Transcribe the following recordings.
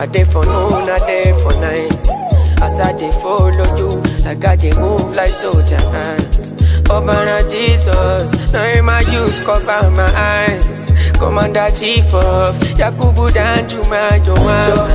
I dey for noon, I dey for night. As I dey follow you, like I dey move like soldier ant. Obana Jesus, now in my use cover my eyes. Commander Chief of Yakubu Danjuma, you want.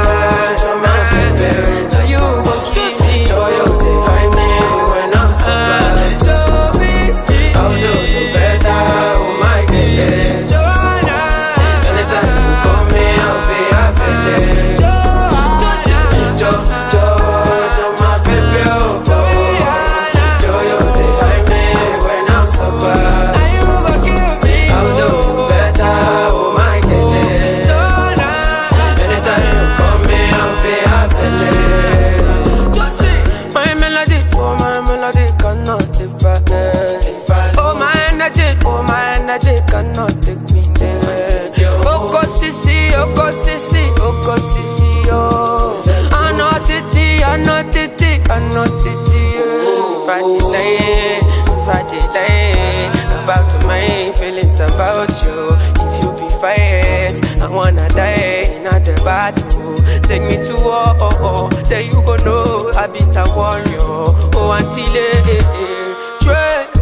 So you go keep me. Toyo, I me when I'm sober. So me, I'll do you better, oh my God. Joanna, anytime you call me, I'll be available. Jo, Jo, Jo, my baby, oh, oh. Jo, you dey hide me when I'm sober. I'll do you better, oh my God. Anytime you call me, I'll be available. My melody, oh my melody cannot divide. Oh my energy, oh my energy cannot take me there. Oko sisi, oko sisi, oko sisi, oh. I'm not titi, I'm not titi, I'm not titi. oh. If I delay, if I delay, about to my feelings about you. If you be fight, I wanna die in the battle. Take me to war, oh, oh, then you go know I be some warrior. Oh, until eh, eh, eh. Trey,